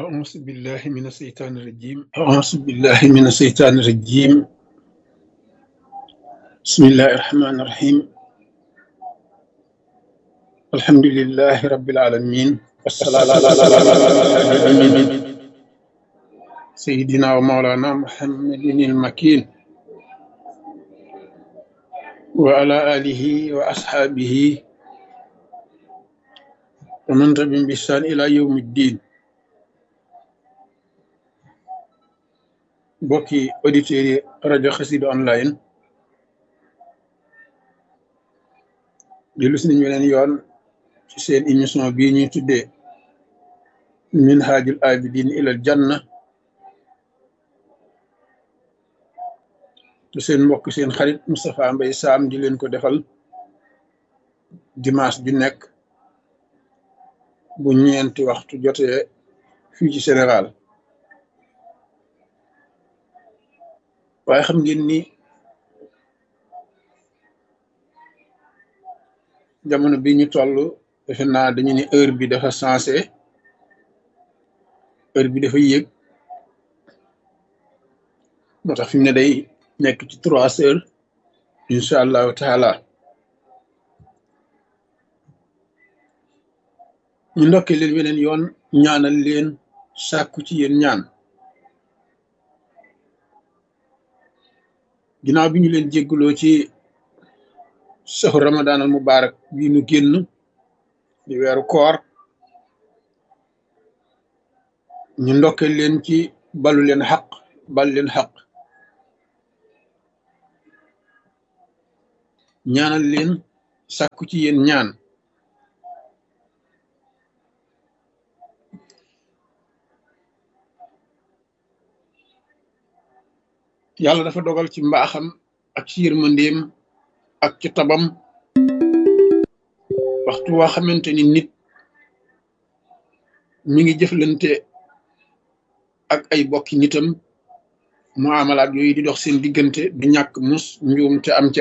أعوذ بالله من الشيطان الرجيم أعوذ بالله من الشيطان الرجيم بسم الله الرحمن الرحيم الحمد لله رب العالمين والصلاة والسلام على سيدنا ومولانا محمد المكين وعلى آله وأصحابه ومن تبعهم بإحسان إلى يوم الدين mbokki auditeurs yi rajo Xassida online dellu si nañu leen yoon ci seen émission bii ñuy tuddee minhajul abidin ilal janna te seen mbokk seen xarit Moustapha Mbaye Sam di leen ko defal dimanche ju nekk bu ñeenti waxtu jotee fii ci Sénégal waaye xam ngeen ni jamono bi ñu toll defe naa dañu ni heure bi dafa sensé heure bi dafa yéeg moo tax fi mu ne day nekk ci trois heures incha allahu taala ñu ndokkee leen weneen yoon ñaanal leen sàkku ci yéen ñaan ginnaaw bi ñu leen jégguloo ci saxu ramadan al mubarak bii nu génn di weeru koor ñu ndokke leen ci balu leen xaq bal leen xaq ñaanal leen sàkku ci yéen ñaan yàlla dafa dogal ci mbaaxam ak ci yërmandeem ak ci tabam waxtu waa xamante ni nit mi ngi jëflante ak ay bokki nitam mu amalaat yooyu di dox seen diggante du ñàkk mus njuum te am ci